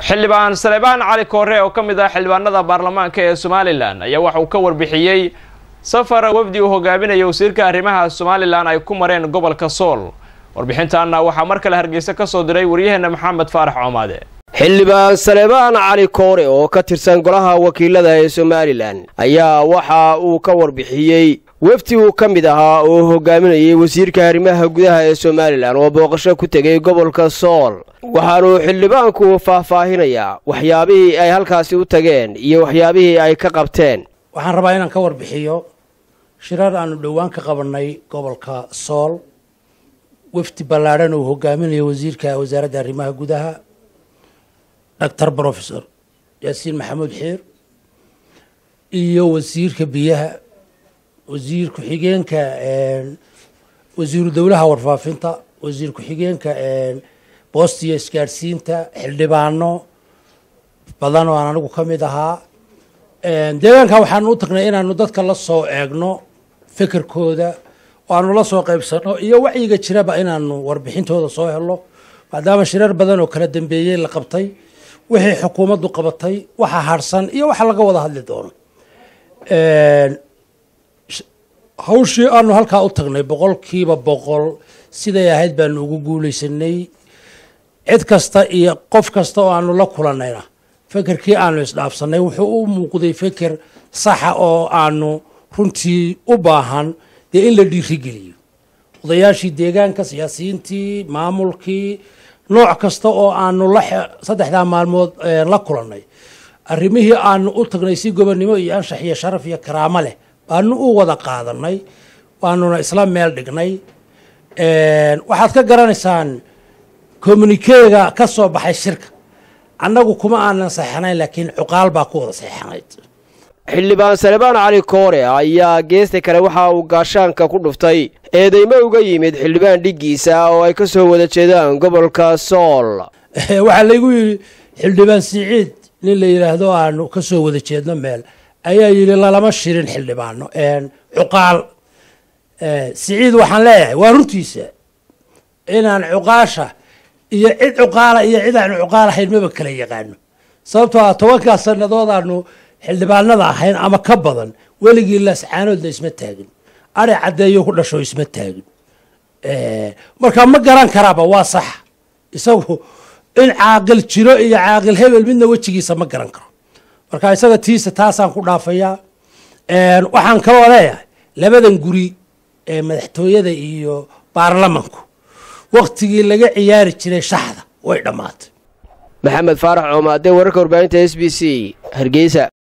xildhibaan saleebaan cali koore oo ka mid ah xildhibaanada baarlamaanka ee somalilan ayaa waxa uu ka warbixiyey safar wafdi uu hogaaminaya wasiirka arrimaha somalilan ay ku mareen gobolka sool warbixintaana waxaa mar kale hargeysa ka soo diray waryaheena maxamed faarax coomaade xildhibaan saleebaan cali koore oo ka tirsan golaha wakiilada ee somalilan ayaa waxa uu ka warbixiyey wafdi uu ka mid ahaa oo hogaaminayay wasiirka arrimaha gudaha ee somalilan oo booqasho ku tegay gobolka sool waxaanuu xildhibaanku faahfaahinayaa waxyaabihii ay halkaasi u tageen iyo waxyaabihii ay ka qabteen waxaan rabaa inaan ka warbixiyo shirar aanu dhowaan ka qabannay gobolka sool wafdi ballaadhan uu hogaaminayo wasiirka wasaaradda arrimaha gudaha doctor professor yaasiin maxamuud xiir iyo wasiirka biyaha wasiir ku-xigeenka wasiiru dowlaha warfaafinta wasiir ku-xigeenka boosta iyo isgaadhsiinta xildhibaano badan oo aan anigu ka mid ahaa deegaanka waxaanu u tagnay inaanu dadka la soo eegno fikirkooda oo aanu la soo qaybsano iyo wacyiga jiraba inaanu warbixintooda soo helo maadaama shirar badan oo kala dambeeyey la qabtay wixii xukuumaddu qabatay waxa harsan iyo waxa laga wada hadli doono hawshii aanu halkaa u tagnay boqolkiiba boqol siday ahayd baanu ugu guulaysanay cid kasta iyo qof kasta oo aanu la kulannayna fekerkii aanu isdhaafsanay wuxuu u muuqday feker saxa oo aanu runtii u baahan dee in la dhiirigeliyo odayaashii deegaanka siyaasiyiintii maamulkii nooc kasta oo aanu la saddexdaa maalmood la kulannay arrimihii aanu u tagnay si gobonnimo iyo anshax iyo sharaf iyo karaamo leh baanu u wada qaadanay waanuna isla meel dhignay waxaad ka garanaysaan communikeega ka soo baxay shirka annagu kuma aanan saxanayn laakiin cuqaal baa ku wada saxanayd xildhibaan salebaan cali koore ayaa geesta kale waxa uu gaashaanka ku dhuftay eedeymo uga yimid xildhibaan dhiggiisa oo ay ka soo wada jeedaan gobolka sool waxaa laygu yidhi xildhibaan siciid nin la yidhaahdo aanu ka soo wada jeedno meel ayaa yidhi lalama shirin xildhibaano cuqaal siciid waxaan leeyahay waa runtiisa inaan cuqaasha iyo cid cuqaala iyo cid aan cuqaal ahayn maba kala yaqaano sababtoo ah tobankaa sannadood aanu xildhibaanada ahayn ama ka badan weligii laascaanoodna isma taagin ari caddeeyo ku dhasho isma taagin marka ma garan karaaba waa sax isagu in caaqil jiro iyo caaqil hebel midna wejigiisa ma garan karo marka isaga tiisa taasaan ku dhaafayaa waxaan kaloo leeyahay labadan guri ee madaxtooyada iyo baarlamanku waktigii laga ciyaari jiray shaxda way dhammaatay maxamed faarax coomaade wararka warbaahinta s b c hargeysa